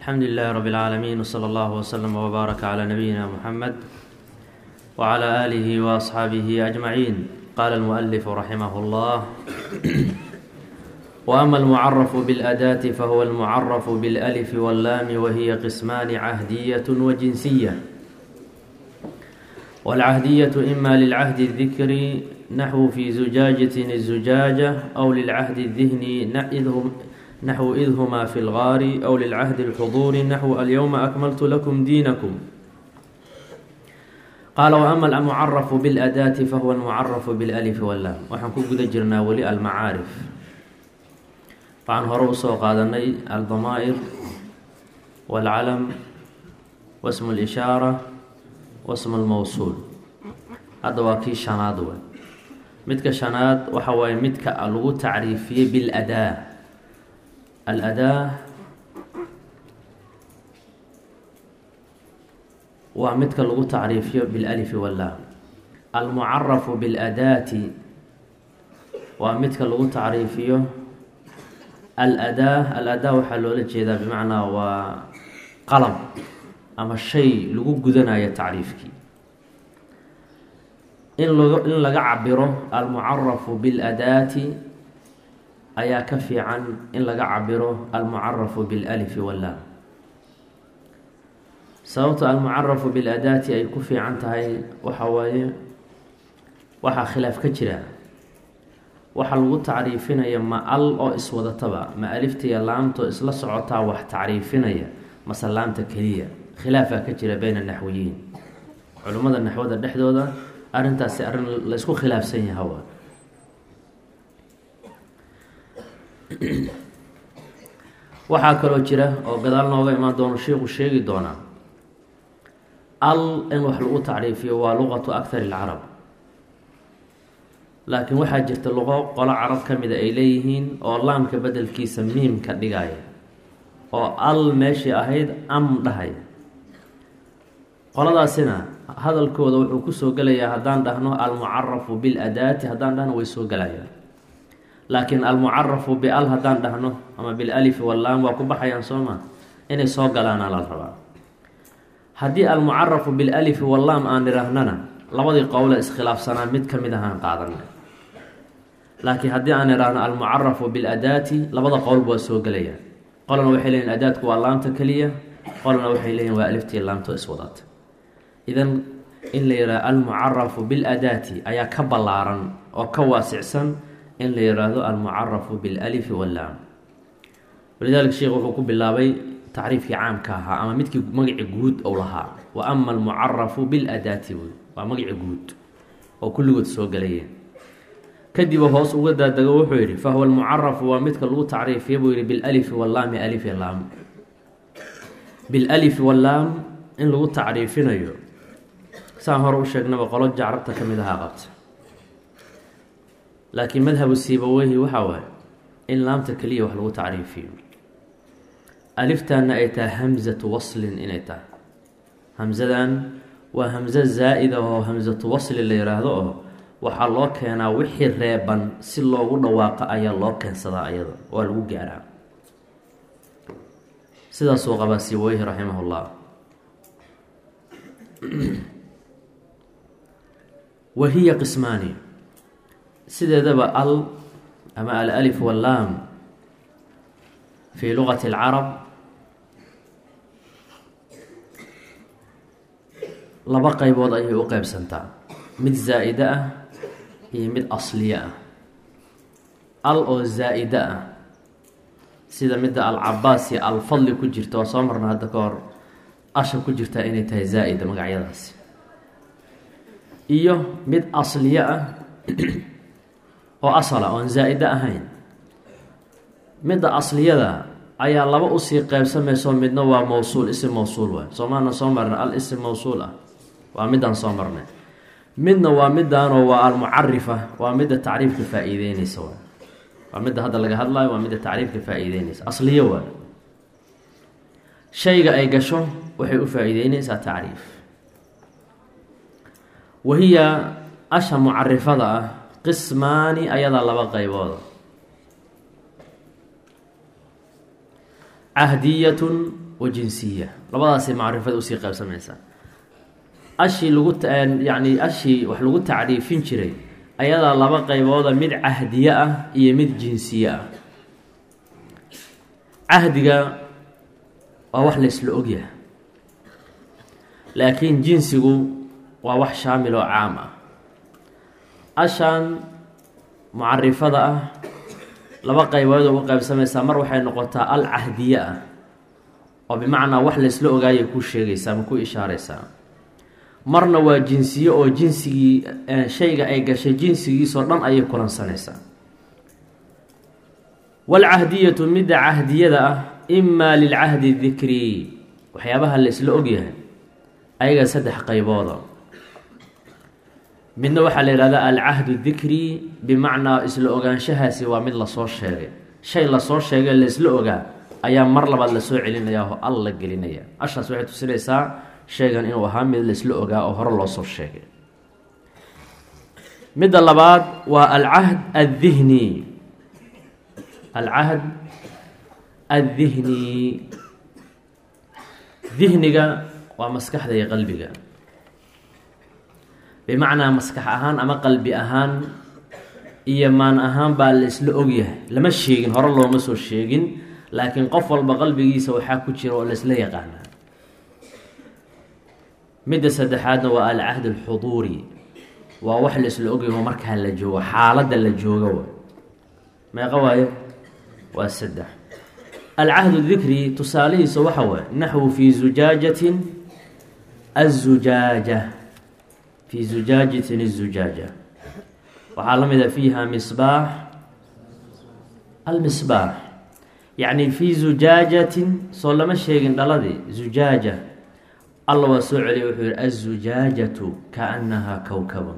الحمد لله رب العالمين وصلى الله وسلم وبارك على نبينا محمد وعلى آله وأصحابه أجمعين قال المؤلف رحمه الله وأما المعرف بالأداة فهو المعرف بالألف واللام وهي قسمان عهدية وجنسية والعهدية إما للعهد الذكري نحو في زجاجة الزجاجة أو للعهد الذهني نحو إذ هما في الغار أو للعهد الحضور نحو اليوم أكملت لكم دينكم qaala waama almucarafu biاladaati fahuwa almucarafu biاlalif wallaam waxaan ku guda jirnaa weli almacaarif waxaan hore usoo qaadanay aldamaa'ir waalcalam wasmu اlishaara wasmu lmowsuul hadda waa kii shanaad wey midka shanaad waxa waaye midka lagu tacriifiyey biladaa aladaa waa midka lagu tacriifiyo bilalifi wallaam almucarafu biladaati waa midka lagu tacriifiyo aladaa aladaa waxaa loola jeedaa bimacnaa waa qalab ama shay lagu gudanayo tacriifkii in lg in laga cabiro almucarafu biladaati ayaa ka fiican in laga cabiro almucarafu bilalifi wallaam sababta almucarafu biladaati ay ku fiican tahay waxa waaye waxaa khilaaf ka jira waxa lagu tacriifinaya ma al oo iswadataba ma aliftiya laamto isla socotaa wax tacriifinaya mase laamta keliya khilaafaa ka jira bayna naxwiyiin culimmada naxwada dhexdooda arrintaasi arrin laysku khilaafsan yaha wa waxaa kaloo jira oo gadaal nooga imaan doono sheikhu sheegi doonaa al in wax lagu tacriifiyo waa luqatu akhar ilcarab laakiin waxaa jirta luqo qolo carab ka mida ay leeyihiin oo laamka bedelkiisa miim ka dhigaya oo al meeshii ahayd am dhahaya qoladaasina hadalkooda wuxuu kusoo gelayaa haddaan dhahno almucarafu biladaati haddaan dhahno way soo gelayaan laakiin almucarafu bial haddaan dhahno ama bilalifi wallaam waa ku baxayaan soo ma inay soo galaana la rabaa haddii almucarafu bilalifi wallaam aan idhaahnana labadii qowle iskhilaafsanaa mid ka mid ahaan qaadanay laakiin haddii aan idhaahno almucarafu biladaati labada qowlba waa soo gelayaan qolana waxay leeyihin adaadku waa laamta keliya qolana waxay leeyihin waa aliftii laamto iswadata idan in la yidhahdo almucarafu biladaati ayaa ka ballaaran oo ka waasicsan in la yidhaahdo almucarafu bilalifi wallaam walidaalika sheekh wuxuu ku bilaabay tacriifkii caamka ahaa ama midkii magaci guud ou lahaa wa ama almucarafu biladaati wey waa magaci guud oo kulligood soo galayeen kadiba hoos uga daadego wuxuu yidhi fahuwa almucarafu waa midka lagu tacriifiya buu yihi bilalifi wallaami alifi laam bilalifi wallaam in lagu tacriifinayo saan hore u sheegnaba qolo jacrabta ka mid ahaa qabta laakiin madhabu siibaweyhi waxaa waaye in laamta keliya wax lagu tacriifiyo aliftaana ay tahay hamzatu waslin inay tahay hamzadan waa hamzo zaa-id ah oo hamsatu wasli la yidhaahdo oo waxaa loo keenaa wixii reeban si loogu dhawaaqo ayaa loo keensadaa ayada waa lagu gaaraa sidaasuu qabaa siweyhi raximah llah wa hiya qismaani sideedaba al ama alalif wallaam fi luqati alcarab laba qeybood ayay u qeybsantaa mid zaa-ide ah iyo mid asliye ah al oo zaa-ide ah sida midda alcabaas iyo alfadli ku jirta waa soo marna hadda ka hor asha ku jirtaa inay tahay zaa-ida magacyadaasi iyo mid asliye ah oo asala oon zaa-ide ahayn midda asliyada ayaa laba usii qeybsamayso midna waa mawsuul isim mawsuul waay soomaana soo marna al isim mawsuul ah waa midaan soo marnay midna waa midaanoo waa almucarifa waa midda tacriifka faa-iideyneysa waay waa midda hadda laga hadlayo waa midda tacriifka faa-iideyneysa asliyo waay shayga ay gasho waxay u faa-iideyneysaa tacriif wahiya asha mucarifada ah qismaani ayadaa laba qeybooda cahdiyatun wa jinsiya labadaasay macrifada usii qaybsamaysaa ashii lagu yacni ashii wax lagu tacriifin jiray ayadaa laba qaybooda mid cahdiye ah iyo mid jinsiye ah cahdiga waa wax la isla ogyahay laakiin jinsigu waa wax shaamil oo caam ah ashan mucarifada ah laba qaybood uga qaybsamaysaa mar waxay noqotaa al cahdiye ah oo bimacnaa wax laysla ogaayay ku sheegaysaa ama ku ishaaraysaa marna waa jinsiye oo jinsigii shayga ay gashay jinsigiisoo dhan ayay kulansanaysaa walcahdiyatu midda cahdiyada ah imaa lilcahdi dikri waxyaabaha la isla ogyahay ayaga saddex qaybooda midna waxaa la yihahdaa alcahdu dikri bimacnaa isla ogaanshahaasi waa mid lasoo sheegay shay lasoo sheegay laisla ogaa ayaa mar labaad lasoo celinaya oo al la gelinaya ashaas waxay tusinaysaa shaygan inuu ahaa mid laisla ogaa oo hore loosoo sheegay midda labaad waa alcahd addihni alcahd addihni dihniga waa maskaxda iyo qalbiga bimacnaa maskax ahaan ama qalbi ahaan iyo maan ahaan baa la isla ogyahay lama sheegin hore looma soo sheegin laakiin qof walba qalbigiisa waxaa ku jira oo laisla yaqaanaa midda saddexaadna waa alcahd alxuduuri waa wax la isla ogyaho markaa la joogo xaaladda la joogo meeqa waayo waa saddex alcahdu dikri tusaalihiisa waxa waay naxwu fii zujaajatin azujaaja fii zujaajatin الzujaaja waxaa la mida fiiha misbaax almisbaax yacni fii zujaajatin soo lama sheegin dhaladii zujaaja alla waa soo celiya wuxuu yihi aلzujaajatu kaأnahaa kowkabun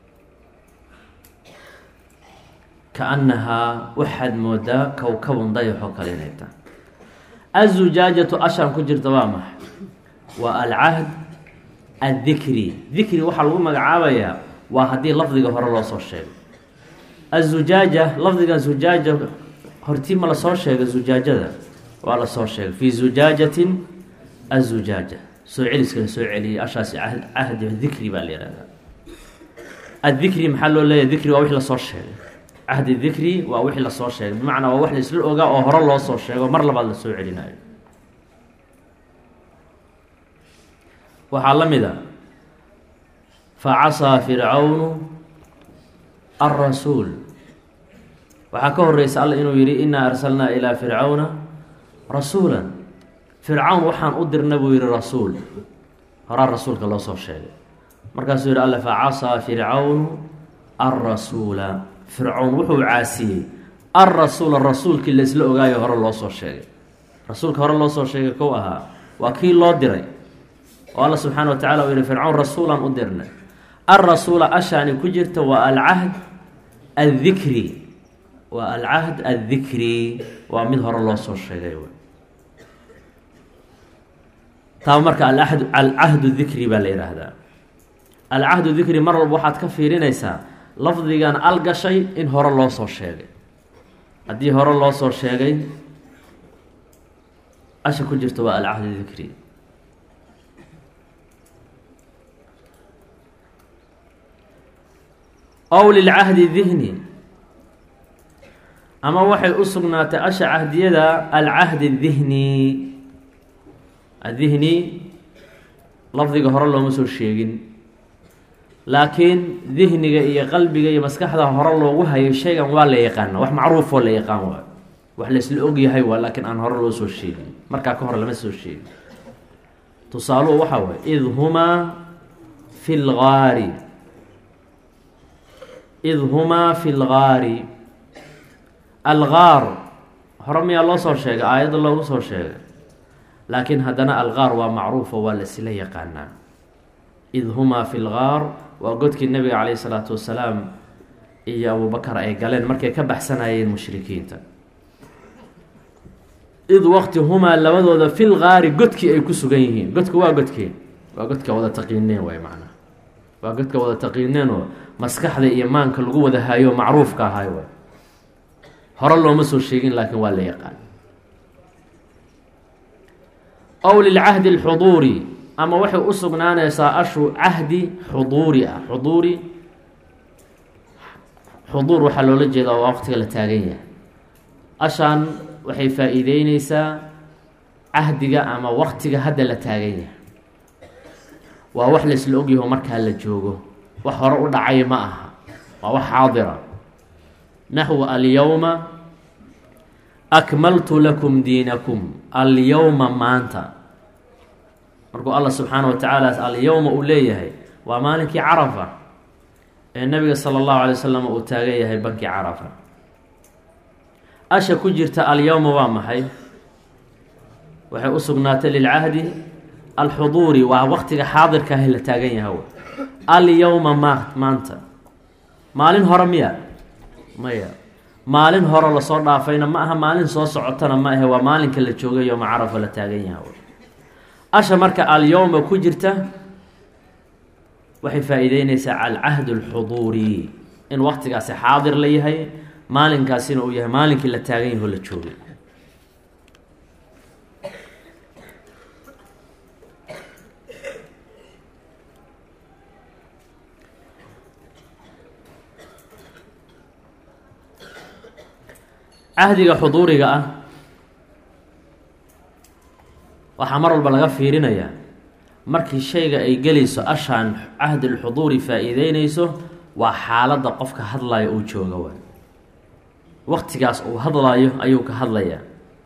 kaأnahaa waxaad moodaa kowkabun dayaxoo kale inay tahay aلzujaajatu ashaan ku jirta waa maxay waa alcahd addikri dikri waxaa lagu magacaabayaa waa haddii lafdiga hore loo soo sheegay azujaaja lafdigan zujaaja hortii ma lasoo sheegay zujaajada waa lasoo sheegay fii zujaajatin azujaaja soo celiska la soo celiyay ashaasi cahdi dikri baa la yihahdaa addikri maxaa loo leeyahy dikri waa wixii lasoo sheegay cahdi dikri waa wixii lasoo sheegay bimacnaa waa wax laisla ogaa oo hore loo soo sheego mar labaad la soo celinayo waxaa la mid a facasaa fircawnu alrasuul waxaa ka horeysa alla inuu yihi inaa arsalnaa ilaa fircawna rasuula fircawn waxaan u dirna buu yihi rasuul horaa rasuulka loo soo sheegay markaasuu yihi alle facasaa fircawnu alrasuula fircown wuxuu caasiyey alrasuula rasuulkii laisla ogaayo hore loo soo sheegay rasuulka hore loo soo sheegay kow ahaa waa kii loo diray oo alla subxaana wa tacala uu yihi fircawn rasuulan u dirnay alrasuula ashaani ku jirta waa alcahd addikri waa alcahd addikri waa mid hore loo soo sheegay taaba marka alahd alcahdu dikri baa la yidhaahdaa alcahdu dikri mar walba waxaad ka fiirinaysaa lafdigan al gashay in hore loo soo sheegay haddii hore loo soo sheegay asha ku jirta waa alcahdu dikri ow lilcahdi dihni ama waxay u sugnaatay asha cahdiyada alcahdi dihni adihni lafdiga hore looma soo sheegin laakiin dihniga iyo qalbiga iyo maskaxda hore loogu hayo shaygan waa la yaqaana wax macruufoo la yaqaan waa wax laisla ogyahay waa laakiin aan hore loo soo sheegin markaa ka hor lama soo sheegin tusaaluhu waxaa waay id humaa fi lgaari id humaa fi lgaari algaar hore miyaa loo soo sheegay aayadda loogu soo sheegay laakiin haddana algaar waa macruufo waa lasila yaqaanaa id humaa fi lgaar waa godkii nabiga caleyhi salaatu wasalaam iyo abubakar ay galeen markay ka baxsanayeen mushrikiinta id waqti humaa labadooda fi lgaari godkii ay ku sugan yihiin godka waa godkee waa godka wada taqiineen waay macnaa waa godka wada taqiineen oo maskaxda iyo maanka lagu wada hayo macruufka ahay waay hore looma soo sheegin laakiin waa la yaqaan ow lilcahdi alxuduuri ama waxay u sugnaanaysaa ashu cahdi xuduuri ah xuduuri xuduur waxaa loola jeedaa waa waqtiga la taagan yahay ashaan waxay faa-iideyneysaa cahdiga ama waqtiga hadda la taagan yahay waa wax laysla ogyaho markaa la joogo wax hore u dhacay ma aha waa wax xaadira naxwu alyowma akmaltu lakum diinakum alyowma maanta markuu allah subxaana wa tacaala alyowma uu leeyahay waa maalinkii carafa ee nabiga sala allahu alay wasalam uu taagan yahay bankii carafa asha ku jirta alyowma waa maxay waxay u sugnaatay lilcahdi alxuduuri waa waqtiga xaadirka ahi la taagan yahay alyowma ma maanta maalin hore miya maya maalin hore lasoo dhaafayna ma aha maalin soo socotana ma ahe waa maalinka la joogay yooma carafa la taagan yahay asha marka alyowma ku jirta waxay faa-iideyneysaa alcahd alxuduuri in waqtigaasi xaadir la yahay maalinkaasina uu yahay maalinkii la taagan yaho la joogay cahdiga xuduuriga ah waxaa mar walba laga fiirinayaa markii shayga ay gelayso ashaan cahdilxuduuri faa-iideyneyso waa xaaladda qofka hadlayo uu jooga waay waqtigaas uu hadlayo ayuu ka hadlayaa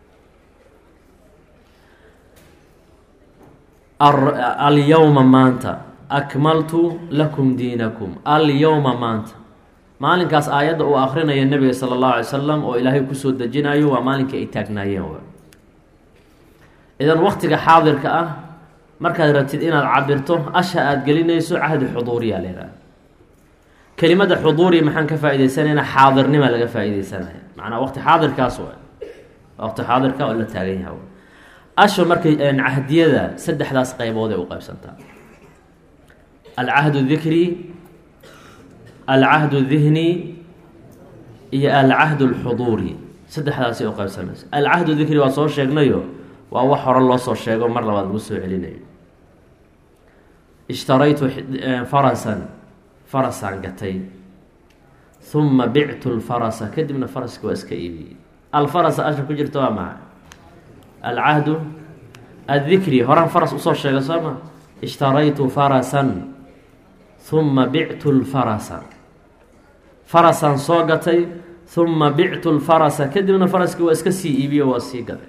alyowma maanta akmaltu lakum diinakum alyowma maanta maalinkaas aayadda uu akrinaya nebiga sala allahu alay salam oo ilaahay kusoo dejinayo waa maalinkii ay taagnaayeen waay idan waqtiga xaadirka ah markaad rabtid inaad cabirto asha aada gelinayso cahdi xuduuriya leedaha kelimada xuduuri maxaan ka faa-ideysanayna xaadirnima laga faa-ideysanaya macnaa waqti xaadirkaas wa waqti xaadirka oo la taagan yaha asha markay cahdiyada saddexdaas qeybood ay u qeybsantaa alcahdu dikri alcahdu dihni iyo alcahdu alxuduuri saddexdaasay u qeybsamaysa alcahdu dikri waa soo sheegnayo waa wax hore loo soo sheego mar labaad lagu soo celinayo ishtaraytu farasan farasaan gatay huma bictu lfarasa kadibna faraska waa iska iibiyey alfarasa asha ku jirta waa maca alcahdu addikri horaan faras usoo sheega soo ma ishtaraytu farasan huma bictu lfarasa farasaan soo gatay huma bictu lfarasa kadibna faraski waa iska sii iibiyo waa sii gaday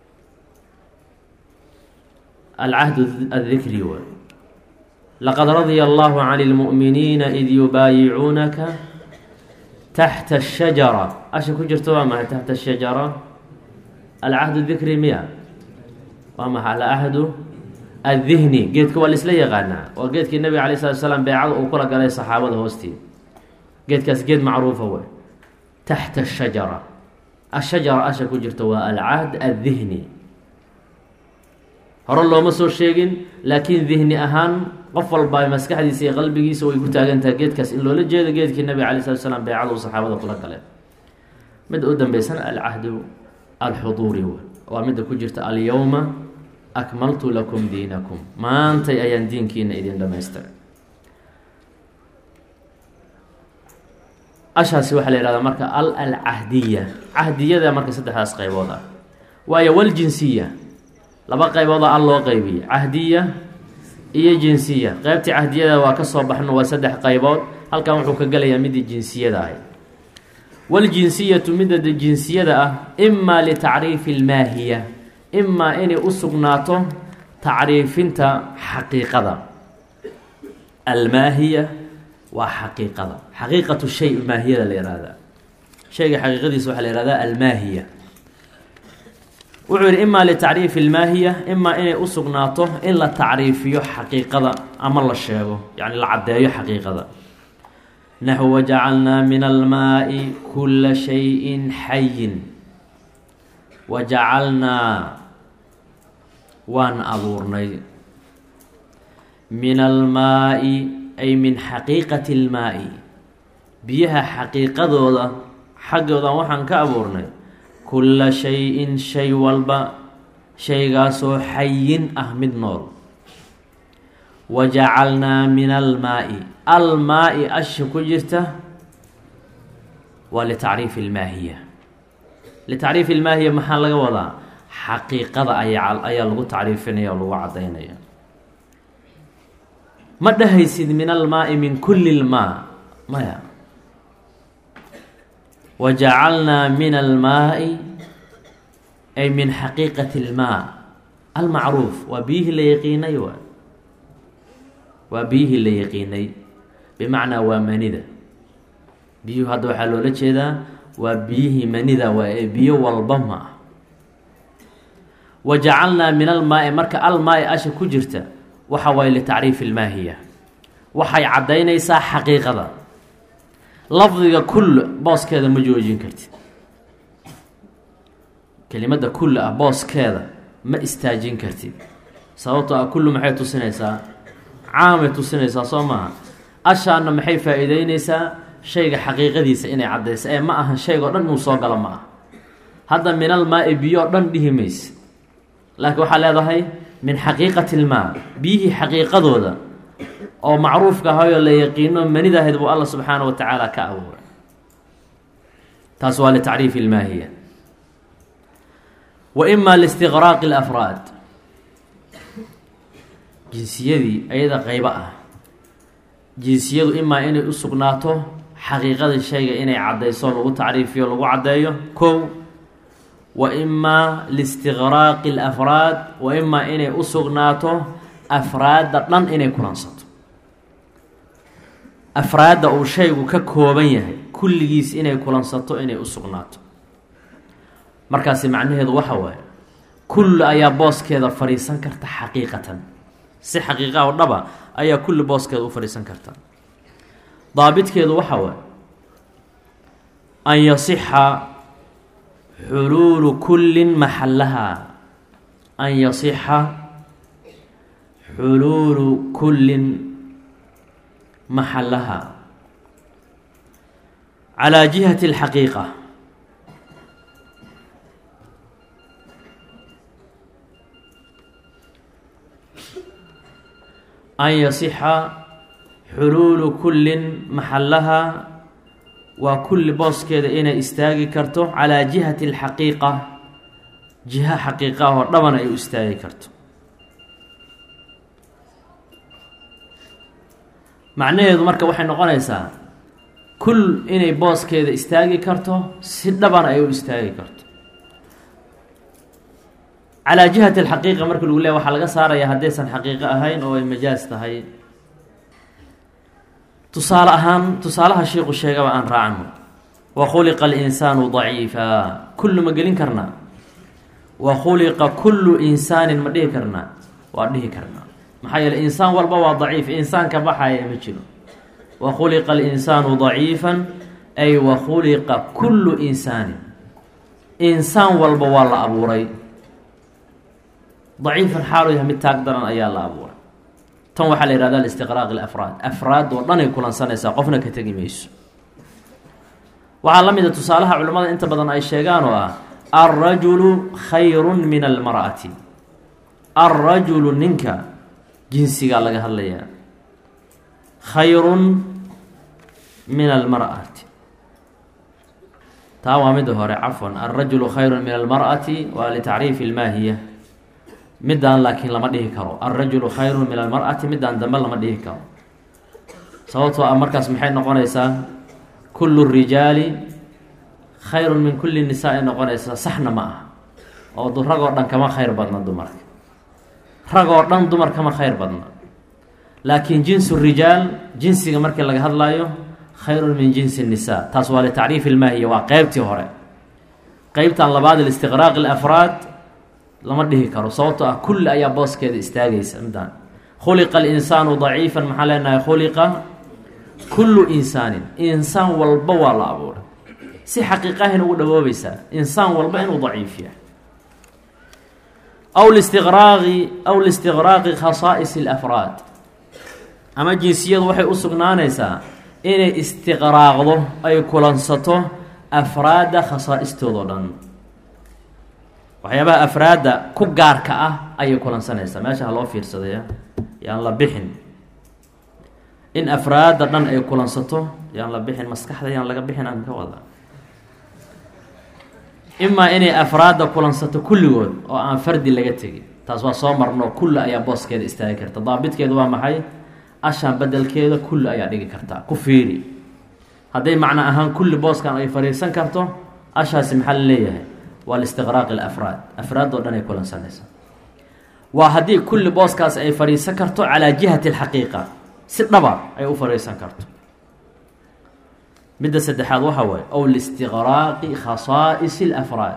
alcahdu addikri waay laqad radia allahu can lmu'miniina id yubaayicuunaka taxta ashajara asha ku jirta waa maxay taxta ashajara alcahdu dikri miya waa maxay alcahdu addihni geedka waa laisla yaqaanaa waa geedkii nabiga alay slat slaam beecada uu kula galay saxaabada hoostii geedkaas geed macruufa wey taxta ashajara ashajara asha ku jirta waa alcahd addihni hore looma soo sheegin laakiin dihni ahaan qof walba maskaxdiisa iyo qalbigiisa way ku taagantahay geedkaas in loola jeedo geedkii nabiga alay slat slaam beecada uu saxaabada kula galeen midda u dambeysana alcahdu alxuduuri wey waa midda ku jirta alyowma akmaltu lakum diinakum maantay ayaan diinkiina idin dhamaystiray ashaasi waxaa la yihahdaa marka al alcahdiya cahdiyada marka saddexdaas qaybood ah waayo waljinsiya laba qaybooda al loo qeybiya cahdiya iyo jinsiya qeybtii cahdiyada waa ka soo baxno waa saddex qaybood halkan wuxuu ka gelayaa midii jinsiyada ahay waljinsiyatu midada jinsiyada ah imaa litacriifi almaahiya imaa inay u sugnaato tacriifinta xaqiiqada almaahiya waa xaqiiqada xaqiiqatu shay maahiyada la yihahdaa shayga xaqiiqadiisa waxaa la yihahdaa almaahiya wuxuu yihi imaa litacriifi almaahiya imaa inay u sugnaato in la tacriifiyo xaqiiqada ama la sheego yacni la caddeeyo xaqiiqada naxw wajacalnaa min almaai kula shayin xayin wajacalnaa waan abuurnay min almaai ay min xaqiiqati almaai biyaha xaqiiqadooda xaggoodan waxaan ka abuurnay kulla shay-in shay walba shaygaasoo xayin ah mid nool wa jacalnaa min almaa-i almaa-i asha ku jirta waa litacriifi ilmaahiya litacriifi ilmaahiya maxaa laga wadaa xaqiiqada ayaa ayaa lagu tacriifinaya oo lagu caddaynaya ma dhahaysid min almaa-i min kulli lmaa maya wa jacalnaa min almaa-i ay min xaqiiqati ilmaa almacruuf waa biyihii la yaqiinay waa waa biyihii la yaqiinay bimacnaa waa manida biyuhu hadda waxaa loola jeedaa waa biyihii manida waa ee biyo walba ma ah wa jacalnaa min almaa-i marka almaa-i asha ku jirta waxa waaye litacriifi ilmaahiya waxay caddaynaysaa xaqiiqada lafdiga kull booskeeda ma joojin kartid kelimadda kull ah booskeeda ma istaajin kartid sababtoo ah kullu maxay tusinaysaa caamay tusinaysaa soo maaha ashaana maxay faa-iideyneysaa shayga xaqiiqadiisa inay caddaysa ee ma aha shaygao dhan inuu soo galo ma aha hadda min almaa-i biyo o dhan dhihi mayse laakiin waxaa leedahay min xaqiiqati ilmaa biyihii xaqiiqadooda oo macruufka ahayoo la yaqiino manidahayd buu alla subxaana wa tacaala ka abuuray taas waa litacriifi ilmaahiya wa ima listiqraaqi alafraad jinsiyadii ayada qeybo ah jinsiyadu imaa inay u sugnaato xaqiiqada shayga inay caddayso lagu tacriifiyo lagu caddeeyo kow wa imaa listiqraaqi alafraad wa imaa inay u sugnaato afraadda dhan inay kulansato afraadda uu shaygu ka kooban yahay kulligiis inay kulansato inay u sugnaato markaasi macnaheedu waxa waaye kulli ayaa booskeeda fadhiisan karta xaqiiqatan si xaqiiqa oo dhaba ayaa kulli booskeeda u fadhiisan karta daabitkeedu waxa waaye an yasixa xuluulu kullin maxallaha an yasixa xuluulu kullin maxallaha calaa jihati alxaqiiqa an yasixa xuluulu kullin maxallaha waa kulli booskeeda inay istaagi karto calaa jihati alxaqiiqa jiha xaqiiqa ah oo dhaban ay u istaagi karto macnaheedu marka waxay noqonaysaa kul inay booskeeda istaagi karto si dhaban ay u istaagi karto calaa jihati alxaqiiqa marka lagu leeya waxaa laga saarayaa haddaysan xaqiiqo ahayn oo ay majaas tahay tusaale ahaan tusaalaha shiiku sheegaba aan raacno wa khuliqa alinsaanu daciifa kullu ma gelin karnaa wa khuliqa kullu insaanin ma dhihi karnaa waa dhihi karnaa maxaa yeele insaan walba waa daciif insaan ka baxaya ma jiro wa khuliqa alinsaanu daciifan ay wa khuliqa kullu insaanin insaan walba waa la abuuray daciifan xaalu yahay mid taag daran ayaa la abuuray tan waxaa la yihahda listiqraaq alafraad afraad oo dhan ay kulansanaysaa qofna ka tegi mayso waxaa la mid a tusaalaha culimmada inta badan ay sheegaan oo ah alrajulu khayrun min almar'ati alrajulu ninka jinsigaa laga hadlayaa khayrun min almar'ati taa waa midda hore cafwan alrajulu khayrun min almar'ati waa litacriifi ilmaahiya middaan laakiin lama dhihi karo alrajulu khayrun min almar'ati middaan dambe lama dhihi karo sababtoo ah markaas maxay noqonaysaa kullu rijaali khayrun min kulli nisaa ay noqonaysaa saxna ma ah oo ragoo dhan kama khayr badna dumarka ragoo dhan dumar kama khayr badna laakiin jinsu rijaal jinsiga markii laga hadlaayo khayrun min jinsi nisaa taas waa litacriif ilmaahiya waa qeybtii hore qeybtan labaad listiqraaq alafraad lama dhihi karo sababtoo ah kulli ayaa booskeeda istaagaysa midaan khuliqa alinsaanu daciifan maxaa leenahay khuliqa kullu insaanin insaan walba waa la abuuray si xaqiiqahin ugu dhawoobaysaa insaan walba inuu daciif yahay aw listiqraaqi aw listiqraaqi khasaa'is alafraad ama jinsiyadu waxay u sugnaanaysaa inay istiqraaqdo ay kulansato afraadda khasaa'istoodo dhan waxyaabaha afraadda ku gaarka ah ayay kulansanaysaa meesha ha loo fiirsadaya yaan la bixin in afraadda dhan ay kulansato yaan la bixin maskaxda yaan laga bixin aan ka wada imaa inay afraadda kulansato kulligood oo aan fardi laga tegin taas waa soo marno kulli ayaa booskeeda istaagi karta daabitkeedu waa maxay ashaan bedelkeeda kulli ayaa dhigi kartaa ku fiiri hadday macno ahaan kulli booskan ay fadhiisan karto ashaasi maxaa la leeyahay waa listiqraaqi alafraad afraad oo dhan ay kulansanaysa waa haddii kulli booskaas ay fadhiisan karto calaa jihati alxaqiiqa si dhaba ay u fadhiisan karto midda saddexaad waxa waaye ow listiqraaqi khasaa'is alafraad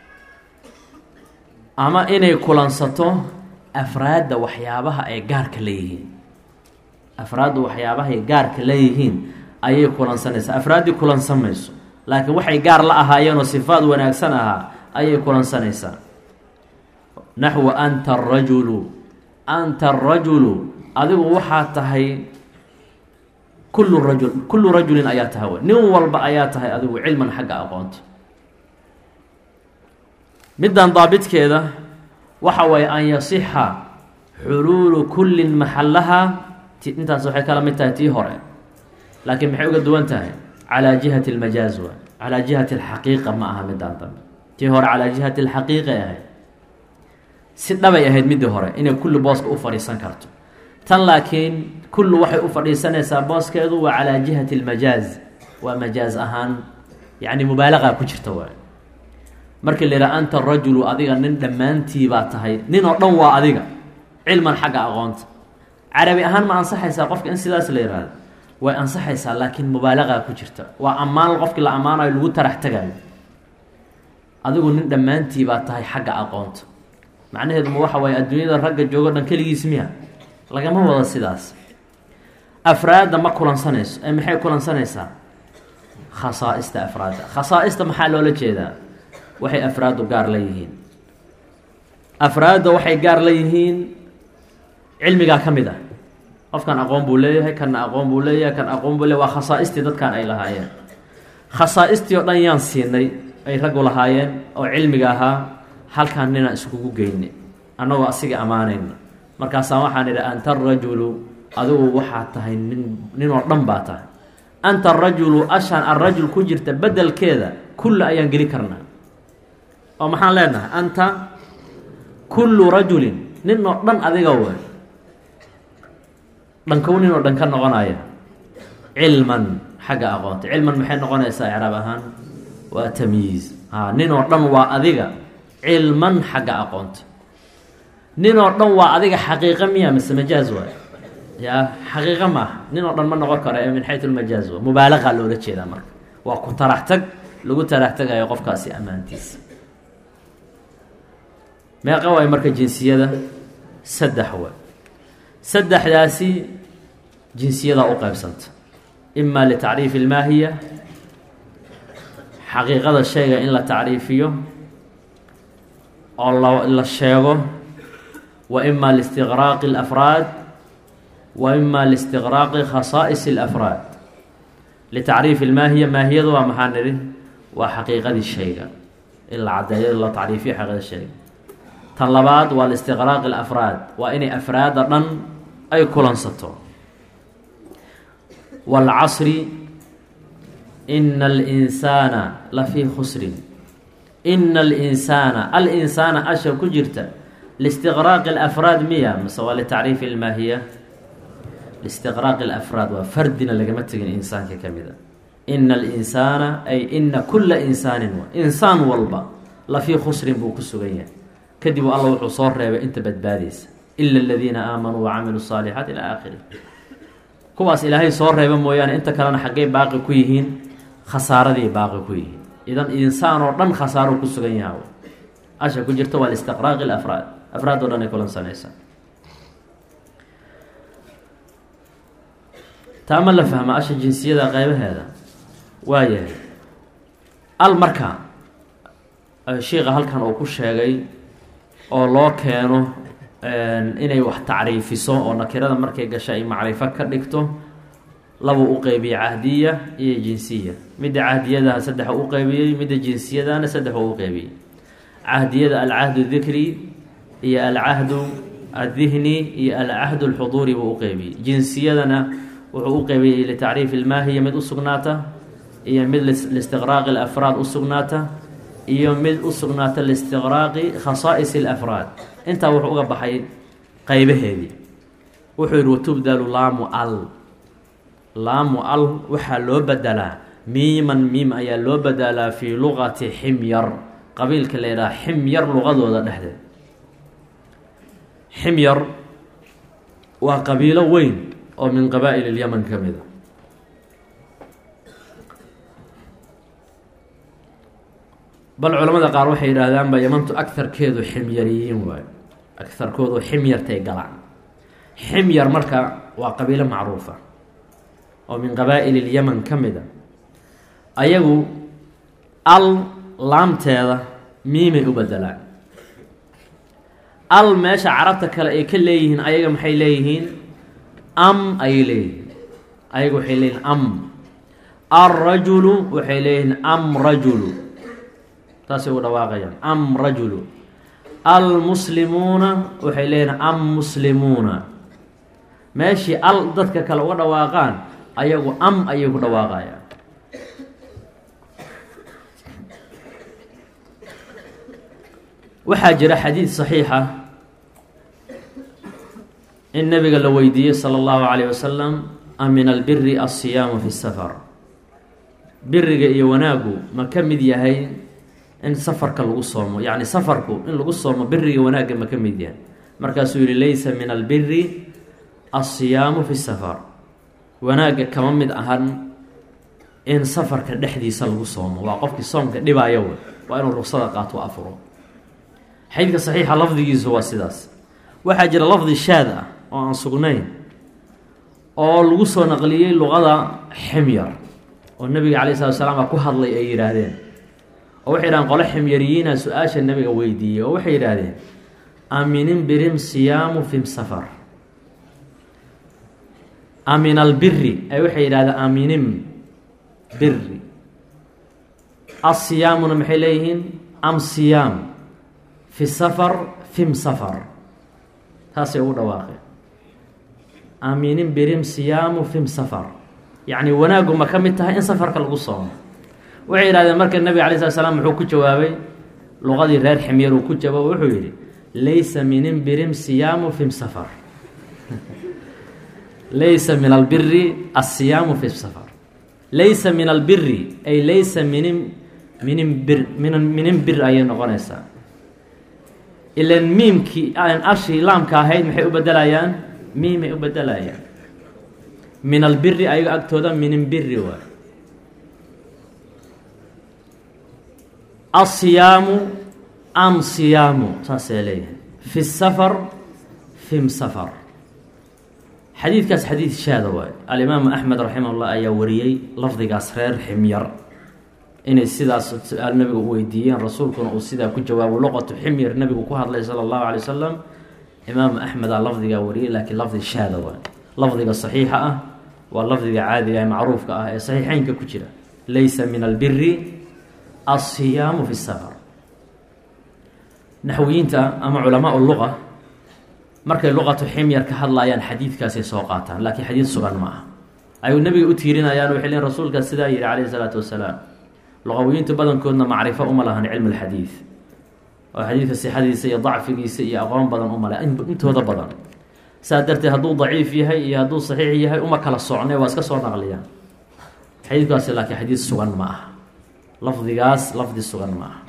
ama inay kulansato afraadda waxyaabaha ay gaarka leeyihiin afraadda waxyaabahay gaarka leeyihiin ayay kulansanaysaa afraaddii kulansan mayso laakiin waxay gaar la ahaayeenoo sifaad wanaagsan ahaa ayay kulansanaysaa naxwu anta arajulu anta arajulu adigu waxaa tahay kullu rajul kullu rajulin ayaa tahay w nin walba ayaa tahay adigu cilman xagga aqoonta middan daabitkeeda waxa waaye an yasixa xuluulu kullin maxallaha intaas waxay kala mid tahay tii hore laakiin maxay uga duwan tahay calaa jihati almajaaz wa calaa jihati alxaqiiqa ma aha midaan dambe tii hore calaa jihati alxaqiiqay ahayd si dhabay ahayd midii hore inay kulli booska u fadhiisan karto tan laakiin kullu waxay u fadhiisanaysaa booskeedu waa calaa jihati almajaaz waa majaaz ahaan yacni mubaalaqa ku jirta waay markii la yidhaha anta rajulu adiga nin dhammaantii baa tahay nin oo dhan waa adiga cilman xagga aqoonta carabi ahaan ma ansaxaysaa qofka in sidaas la yihahdo way ansaxaysaa laakiin mubaalaqa ku jirta waa ammaan qofkii la ammaanayo lagu tarax tagayo adigu nin dhammaantii baa tahay xagga aqoonta macnaheedu ma waxa waaye adduunyada ragga joogo dhan keligiis miya lagama wado sidaas afraadda ma kulansanayso ee maxay kulansanaysaa khasaa'ista afraadda khasaa'ista maxaa loola jeedaa waxay afraaddu gaar la yihiin afraadda waxay gaar la yihiin cilmigaa ka mid ah qofkan aqoon buu leeyahay kanna aqoon buu leeyahay kan aqoon buu leeyahy waa khasaa'istii dadkan ay lahaayeen khasaa'istii oo dhan yaan siinay ay raggu lahaayeen oo cilmiga ahaa halkaan ninaan iskugu geyne annagoo asiga ammaanayna markaasaan waxaan idhi anta arajulu adigu waxaa tahay nin ninoo dhan baa tahay anta arajulu ashaan arajul ku jirta bedelkeeda kulla ayaan geli karnaa oo maxaan leenahay anta kullu rajulin nin oo dhan adiga way dhankow nin oo dhan ka noqonaya cilman xagga aqoonta cilman maxay noqonaysaa icraab ahaan waa tamyiiz a nin oo dhan waa adiga cilman xagga aqoonta nin oo dhan waa adiga xaqiiqa miya mise majaaz waay ya xaqiiqa maaha nin oo dhan ma noqon karo ee min xayu lmajaaz wa mubaalaqa loola jeedaa marka waa ku tarax tag lagu tarax tagayo qofkaasi ammaantiisa meeqa waay marka jinsiyada saddex way saddexdaasi jinsiyadaa u qaybsanta ima litacriifi ilmaahiya xaqiiqada shayga in la tacriifiyo oo la la sheego wa ima listiqraaqi alafraad wa ima listiqraaqi khasaa'is alafraad litacriifi ilmaahiya maahiyadu waa maxaa nidhi waa xaqiiqadii shayga in la caddeeyo la tacriifiyo xaqiiqada shayga tan labaad waa listiqraaqi alafraad waa inay afraadda dhan ay kulansato waalcasri ina alinsaana la fii khusrin ina alinsaana alinsaana asha ku jirta listiqraaqi alafraad miya mase waa litacriifi ilmaahiya listiqraaqi alafraad waa fardina lagama tegin insaanka ka mid a ina alinsaana ay ina kula insaanin insaan walba la fii khusrin buu ku sugan yahay kadib alla wuxuu soo reebay inta badbaadaysa ila aladiina aamanuu wacamiluu saalixaat ilaa aakhiri kuwaas ilaahay soo reeba mooyaane inta kalena xaggay baaqi ku yihiin khasaaraday baaqi ku yihiin idan insaan oo dhan khasaaruu ku sugan yaha asha ku jirta waa listiqraaqi alafraad afraad oo dhan ay kulansanaysaa taa ma la fahma asha jinsiyada qeybaheeda waayahay al marka shiika halkan uu ku sheegay oo loo keeno inay wax tacriifiso oo nakirada markay gasha ay macrifo ka dhigto labuu u qeybiye cahdiya iyo jinsiya midda cahdiyadaha saddex u qeybiyey midda jinsiyadana saddex u qeybiyey cahdiyada alcahdu dikri iyo alcahdu addihni iyo alcahdu alxuduuri buu u qeybiyey jinsiyadana wuxuu u qeybiyey litacriif ilmaahiya mid u sugnaata iyo mid listiqraaqi alafraad u sugnaata iyo mid u sugnaata listiqraaqi khasaa'is alafraad intaa wuxuu uga baxay qeybaheedii wuxuu yidhi watubdalu laamu al laamu al waxaa loo bedelaa miiman miim ayaa loo bedelaa fii luqati ximyar qabiilka la yidhaha ximyar luqadooda dhexdeed ximyar waa qabiilo weyn oo min qabaa'il ilyaman ka mid a bal culamada qaar waxay yidhaahdaanba yamantu agarkeedu ximyariyiin waayo agarkoodu ximyartay galaan ximyar marka waa qabiilo macruufa oo min qabaa'il ilyaman ka mid a ayagu al laamteeda miimay u bedelaan al meesha carabta kale ay ka leeyihiin ayaga maxay leeyihiin am ayay leeyihiin ayaga waxay leeyihiin am alrajulu waxay leeyihiin am rajulu taasay u dhawaaqayaan am rajulu almuslimuuna waxay leeyihiin am muslimuuna meeshii al dadka kale uga dhawaaqaan ayagu am ayay ku dhawaaqayaan waxaa jira xadiid saxiixa in nabiga la weydiiyey sala allahu calayh wasalam a min albiri alsiyaamu fi safar biriga iyo wanaagu ma ka mid yahay in safarka lagu soomo yacni safarku in lagu soomo biriga wanaagga ma ka mid yahay markaasuu yihi laysa min albiri alsiyaamu fi safar wanaagga kama mid ahan in safarka dhexdiisa lagu soomo waa qofkii soomka dhibaayo wey waa inuu rugsada qaato afuro xadiidka saxiixa lafdigiisu waa sidaas waxaa jira lafdi shaad ah oo aan sugnayn oo lagu soo naqliyey luqada ximyar oo nebiga calay slat slaam a ku hadlay ay yidhaahdeen oo waxay yidhahdeen qole ximyariyiina su-aasha nebiga weydiiyey oo waxay yidhaahdeen aminin birim siyaamu fim safar amin albiri ay waxay yidhahdeen aminim biri asiyaamuna maxay leeyihiin am siyaam fi safar fim safar taasay ugu dhawaaqeen aaminin birim siyaamu fim safar yacni wanaaggu ma ka mid tahay in safarka lagu soomo waxay yidhahdeen marka nebiga alay slat slam muxuu ku jawaabay luqadii reer ximyar uu ku jawaabo wuxuu yidhi laysa minin birim siyaamu fim safar laysa min albiri asiyaamu fi safar laysa min albiri ay laysa minin minin bir min minin bir ayay noqonaysaa ilan miimkii aan arshii laamka ahayd maxay u bedelayaan miimay u bedelayaan min albiri ayaga agtooda minin biri waay asiyaamu am siyaamu saasay leeyahay fi safar fim safar xadiidkaas xadiid shaada waay alimaamu axmed raximah llah ayaa wariyey lafdigaas reer ximyar inay sidaas su-aal nabiga u weydiiyeen rasuulkuna uu sidaa ku jawaabo luqatu ximyar nabigu ku hadlay sala allahu alay wasalam imaamu axmedaa lafdigaa wariyey laakiin lafdi shaada waay lafdiga saxiixa ah waa lafdiga caadiga ee macruufka ah ee saxiixeynka ku jira laysa min albiri alsiyaamu fi safar naxwiyiinta ama culamaa luqa markay luqatu ximyar ka hadlayaan xadiidkaasay soo qaataan laakiin xadiid sugan ma aha ayuu nabiga u tiirinayaan waxay leein rasuulkaas sidaa yihi calayhi salaatu wasalaam luqawiyiintu badankoodna macrifo uma lahan cilmi lxadiid oo xadiidka sixadiisa iyo dacfigiisa iyo aqoon badan uma le intooda badan saa darteed hadduu daciif yahay iyo hadduu saxiix yahay uma kala socnay waa iska soo naqliyaan xadiidkaasi laakiin xadiid sugan ma aha lafdigaas lafdi sugan ma aha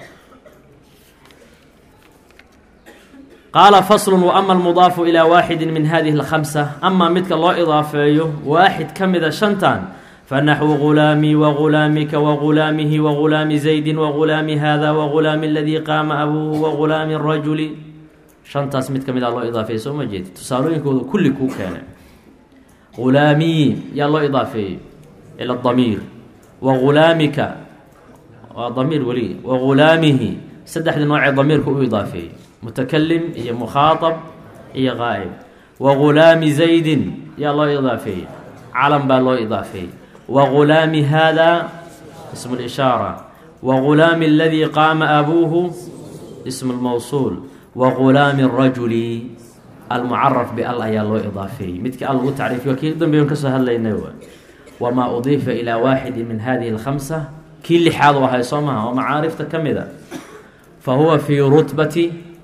qaala faslu waama almudaafu ilaa waaxidi min hadihi اlkhamsa amaa midka loo idaafeeyo waaxid ka mida shantan fanaxwu gulaamii wagulaamika wagulaamihi wagulaami zaydi wagulaami hada wagulaami aladii qaama abuuhu wagulaami rajuli shantaas mid ka mid a loo idaafeeyey soo ma jeedi tusaalooyinkooda kulli kuu keenay gulaamii yaa loo idaafeeyey ila damiir wagulaamika waa damiir weli wagulaamihi saddexdii noocee damiirka u idaafeeyey mutakalim iyo mukhaaطab iyo qaa'ib wagulaami zaydin yaa loo idaafeeyey calam baa loo idaafeeyey wagulaami hada ismu lishaara wagulaami aladii qaama abuuhu ism lmawsuul wa gulaami rajuli almucaraf bial ayaa loo idaafeeyey midkii al lagu tacriifiyo kii dambeyn kasoo hadlaynay w wamaa udiifa ilaa waaxidi min hadihi اlkhamsa kii lixaad u ahay soo maha oo macaarifta ka mid a fa huwa fii rutbati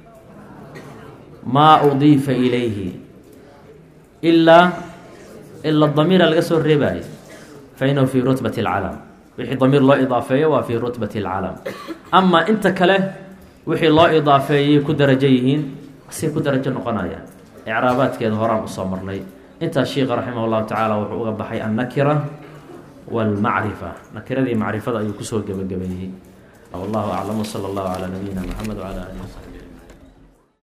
maa udiifa ilayhi ilaa ila damiira laga soo reebayo fa inahu fii rutbati اlcalam wixii damiir loo idaafeeyo waa fii rutbati اlcalam ama inta kale wixii loo idaafeeyay ku darajo yihiin say ku darajo noqonayaan icraabaadkeeda horaan usoo marnay intaas sheika raximah llahu tacaala wuxuu uga baxay annakira wاlmacrifa nakiradii macrifada ayuu kusoo gebagabeeyey wallahu aclam wsala allahu calaa nabiyina mxamed wcala alihi wsaxbi